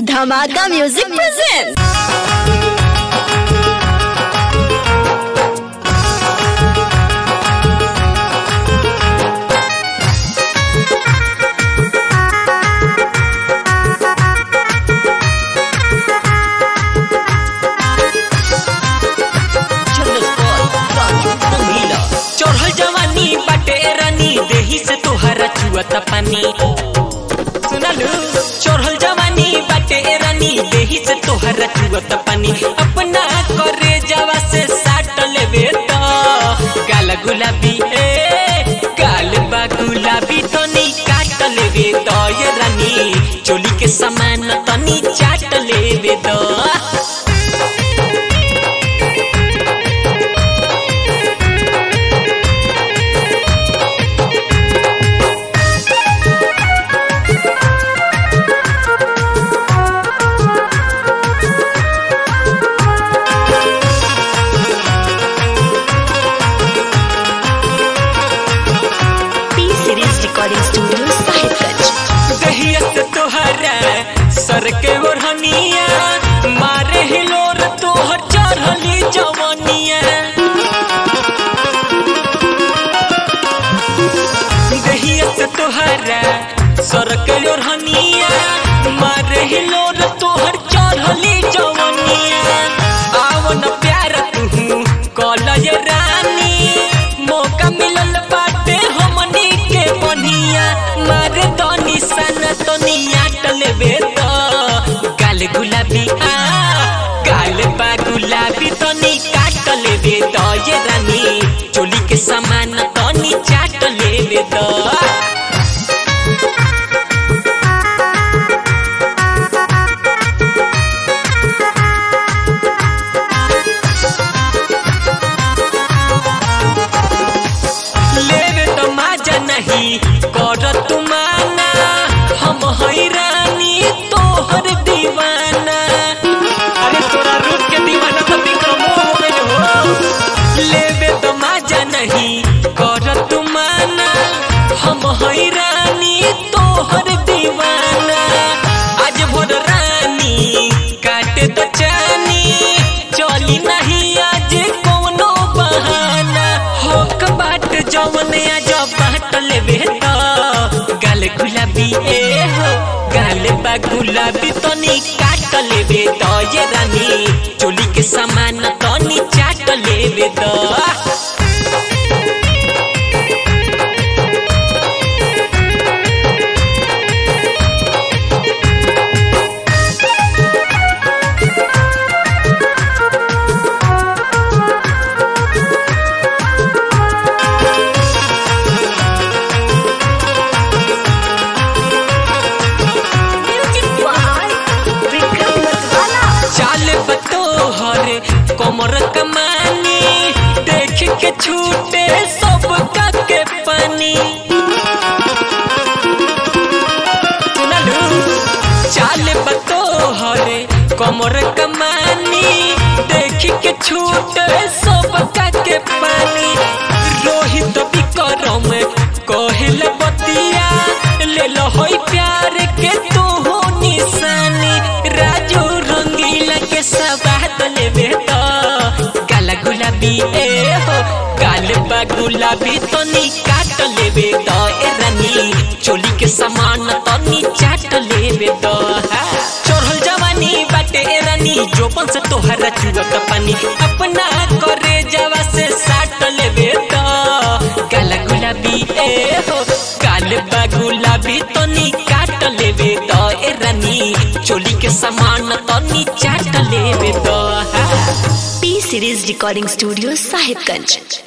धमाका music present चढ़ल जवानी बाटे रानी देही से तोहरा चुअता पानी सुनलू चढ़ल जवानी बाटे रानी देही से तोहरा चुअता पानी अपना करे जवा से साट लेबे तो गाल गुलाबी ए गाल बा गुलाबी तनी काट लेबे तो ये रानी चोली के समान तनी चाट लेबे तो P series recording studio Sahibganj दहिया से तोहरा सर के ओढ़निया मारे हिलोर तोहर चढ़ली जवनिया दहिया से तोहरा सर के ओढ़निया मारे हिलोर तोहर चढ़ली जवनिया आवन प्यार तू कॉलेज रानी मौका मिलल बाटे हमनी के बनिया मारे तो निशान तो नियाट लेबे तो गाल गुलाबी आ गाल बा गुलाबी तो नी काट लेबे तो ये रानी चोली के सामान तो नी चाट लेबे तो लेवे तो माजा नहीं कर तुमाना हम हैरानी तोहर दीवाना अरे तोरा रूप के दीवाना तो विक्रमो हो गइल हो लेवे तो माजा नहीं कर तुमाना हम हैरानी तोहर दीवाना आज भोर रानी काटे तो चानी चली नहीं आज कोनो बहाना होक बाट जवन आज बाट लेबे तो गाल गुलाबी ए हो गाल बा गुलाबी तनी काट लेबे तो ये रानी चोली के सामान तनी चाट लेबे तो विक्रम मतवाला चाल बतोहर कमर कमानी देख के छूटे सब का के पानी सुनलू चाल बतोहर कमर कमानी देख के छूटे सब का के पानी रोहित विक्रम कहल बतिया ले लो होई प्यार के तू हो निशानी राजू रंगीला के सवाद लेबे तो गाल गुलाबी ए हो गाल बा गुलाबी तो नी काट लेबे तो ए रानी चोली के सामान तो नी चाट लेबे तो हा। चढ़ल जवानी बाटे ए रानी जोपन से तोहरा चुअत पानी अपना करे जवा से साट लेबे तो गाल गुलाबी ए हो गाल बा गुलाबी तो नी काट लेबे तो ए रानी चोली के सामान तो नी चाट लेबे तो हा। P series recording studio Sahibganj